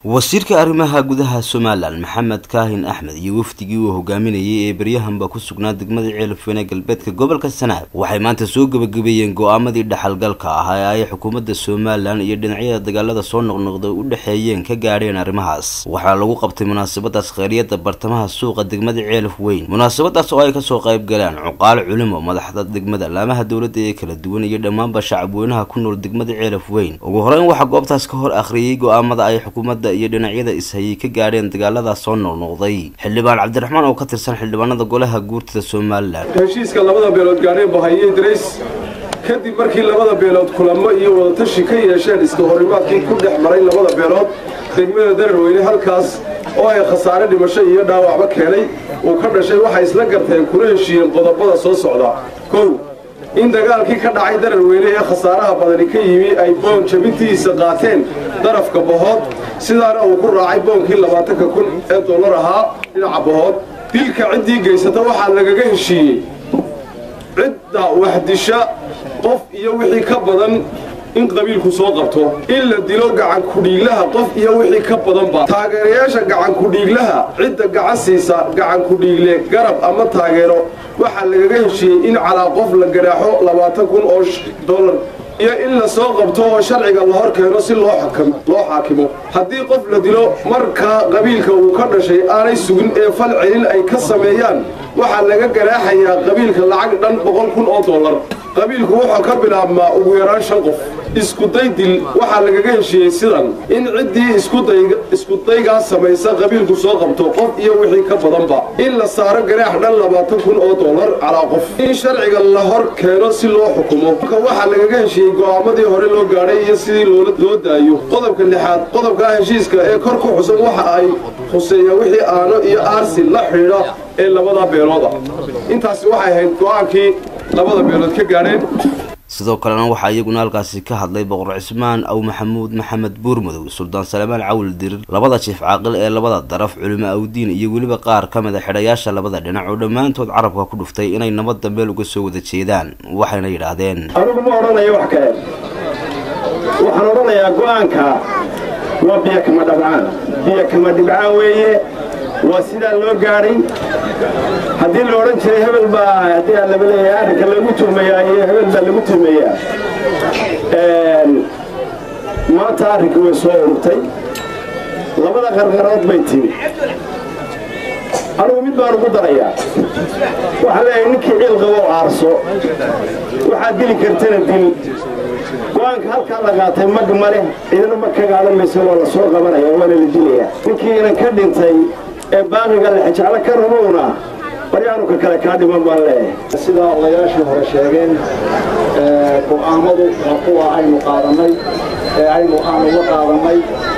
wasiirka arrimaha gudaha somalilan maxamed kaahin axmed iyo wafdigii uu hogaaminayay ee baryahanba ku sugnaa degmada ceelafweyne galbeedka gobolka sanaag waxay maanta soo gebagabeeyeen go-aamadii dhaxalgalka ah ee ay xukuumadda somalilan iyo dhinacyada dagaalada soo noqnoqday u dhexeeyeen ka gaadheen arrimahaas waxaa lagu qabtay munaasabadaas khayriyada bartamaha suuqa degmada ceelaf weyn munaasabadaas oo ay kasoo qayb galeen cuqaal culimo madaxda degmada laamaha dowladda ee kala duwan iyo dhammaanba shacabweynaha ku nool degmada ceelaf weyn ugu horeyn waxaa goobtaas ka hor akhriyey go-aamada ay xukuumadda iyo dhinacyada ishayay ka gaadheen dagaaladaas soo noqnoqday xildhibaan cabdiraxmaan oo ka tirsan xildhibaanada golaha guurtida somalilan heshiiska labada beelood gaadheen bahayey darays kadib markii labada beelood kulamo iyo wadatashi ka yeesheen iska horimaadkii ku dhex maray labada beelood degmada dararweyne halkaas oo ay khasaare dhimasho iyo dhaawacba keenay uu ka dhashay waxay isla garteen kuna heshiiyeen qodobada soo socda kow in dagaalkii ka dhacay dararweyne ee khasaaraha badani ka yimi ay boon jabintiisa qaateen darafka bahood sidaana uu ku raacay boonkii labaatanka kun ee dollar ahaa dhinaca bahood dilka ciddii geysata waxaa lagaga heshiiyey cidda waxdisha qof iyo wixii ka badan in qabiilku soo qabto in la dilo gacankudhiiglaha qof iyo wixii ka badanba taageerayaasha gacankudhiiglaha cidda gacan siisa gacankudhiigle garab ama taageero waxaa lagaga heshiiyey in calaa qof la garaaxo labaatan kun oo dollar iyo in la soo qabto oo sharciga la hor keeno si loo xaakimo haddii qof la dilo markaa qabiilka uu ka dhashay aanay sugin ee fal celin ay ka sameeyaan waxaa laga garaaxayaa qabiilka lacag dhan boqol kun oo dollar qabiilku wuxuu ka bilaabmaa ugu yaraan shan qof iskuday dil waxaa lagaga heshiiyey sidan in ciddii iskudaygaas samaysa qabiilku soo qabto qof iyo wixii ka badanba in la saaro garaax dhan labaatan kun oo dollar calaa qof in sharciga la hor keeno si loo xukumo waxaa lagaga heshiiyey go'aamadii hore loo gaadhay iyo sidii loo daayo qodobka lixaad qodobkaa heshiiska ee kor ku xusan waxa ay khuseeyaan wixii aano iyo aarsi la xidhiidha ee labada beelooda intaasi waxay ahayd go'aankii labada beelood ka gaadheen sidoo kalena waxaa iyaguna halkaasi ka hadlay boqor cismaan aw maxamuud maxamed buurmadow suldaan salmaan cawil dirir labada jiif caaqil ee labada daraf culimo awdiin iyo weliba qaar ka mid a xidhayaasha labada dhinac oo dhammaantood carabka ku dhuftay inay nabadda meel uga soo wada jeedaan waxayna yidhaahdeen anigu ma odhanayo wax kale waxaan odhanayaa go'aanka waa biyo kama dhabcaan biyo kama dhibcaan weeye waa sidaa loo gaadhay haddii la odhan jiray hebel baa haddii aan laba leeyahay arrinka lagu tuhmayaa iyo hebel baa lagu tuhmayaa maanta arrinka way soo ururtay labada qarqarood bay timi anugu mid baan ugu darayaa waxaa leeyahay ninkii ciil qabo aarso waxaad dili kartana dil go-aanka halkaa la qaatay mag ma leh cidina ma ka qaadan maysa waa la soo qabanaya waana la dilayaa ninkii inan ka dhintay ee baaqiga lexjeclo ka rabowna baryaanuka kale kaa dhiman baan leeyahay sidaa odayaashii hore sheegeen go'aamadu waa kuwa aynu qaadannay ee aynu aanu la qaadannay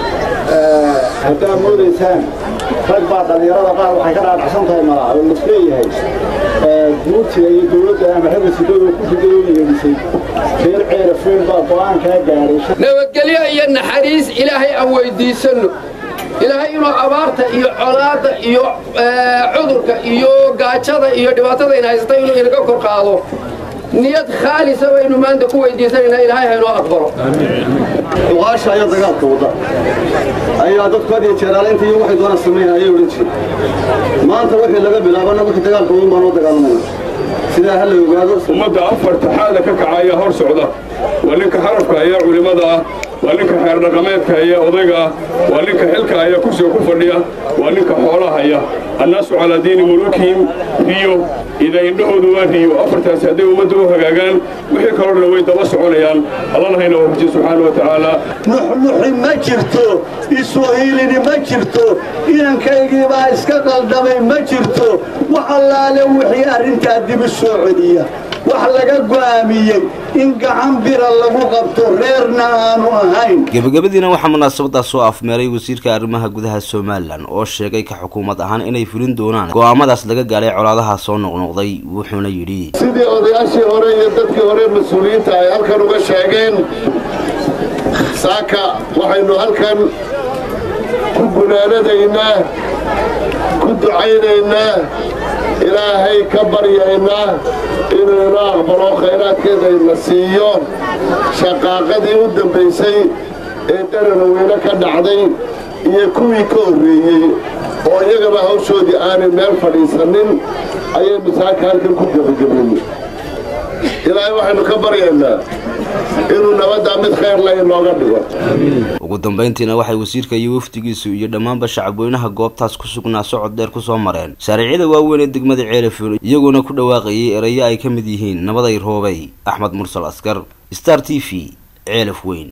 haddaad moodaysaan rag baa dhallinyarada qaar waxay ka dhaadhacsan tahay malaa oo lasleeyahay guurtiga iyo dowladda ama ragga sidooda ku fidayoo yeedhisay reer ceerafeen baa go'aankaa gaadhay nabadgelyo iyo naxariis ilaahay aan weyddiisanno ilaahay inuu abaarta iyo colaadda iyo cudurka iyo gaajada iyo dhibaatada in haysata inuu inaga kor qaado niyad khaalisa baynu maanta ku weydiisanaynaa ilaahay haynoo aqbalo uqaasha ayaa dagaalka wada ayaa dadku had iyo jeeraale inta iyo waxay doonaan samaynaya ayay odhan jireen maanta wixii laga bilaabana wixii dagaalka wadan baan loo dagaalamayna sidaa ha la ogaado ummadda afarta xaala ka kacaya hor socda waa ninka xarafka ayaa culimmada ah waa ninka xeer dhaqameedka haya odayga ah waa ninka xilka haya kursiga ku fadhiya waa ninka xoolaha haya annaasu calaa diini mulukihim riyo ida indhahoodu waa riyo afartaasi hadday ummadda u hagaagaan wixii kaloo dhan way daba soconayaan allana hayna waafajiye subxaana wa tacaala nuxnuxi ma jirto iswahiilini ma jirto inankaygiibaa iska qaldamay ma jirto wax allaale wixii arrintaa dibi soo celiya wax laga go'aamiyey in gacan bira lagu qabto reerna aanu ahayn gebagabadiina waxaa munaasabadaas soo afmeeray wasiirka arrimaha gudaha somalilan oo sheegay ka xukuumad ahaan inay fulin doonaan go'aamadaas laga gaadhay colaadaha soo noqnoqday wuxuuna yidhi sidii odayaashii hore iyo dadkii hore mas-uuliyiinta ay halkan uga sheegeen saaka waxaynu halkan ku gunaanadaynaa ku ducaynaynaa ilaahay ka baryaynaa inuu ina aqbalo khayraadkeeda ina siiyo shaqaaqadii u dambaysay ee daranaweyne ka dhacday iyo kuwii ka horreeyey oo iyagaba hawshoodii aanay meel fadhiisanin ayaynu saaka halkan ku gebagabeynay ilaahay waxaynu ka baryaynaa inuu nabaddaa mid khayr la inooga dhigo ugu dambayntiina waxay wasiirka iyo wafdigiisu iyo dhammaanba shacabweynaha goobtaas ku sugnaa socod dheer kusoo mareen shaariicyada waaweyn ee degmada ceelafon iyagoona ku dhawaaqayay erayo ay ka mid yihiin nabaday roobay axmed mursal askar star t v ceelaf weyn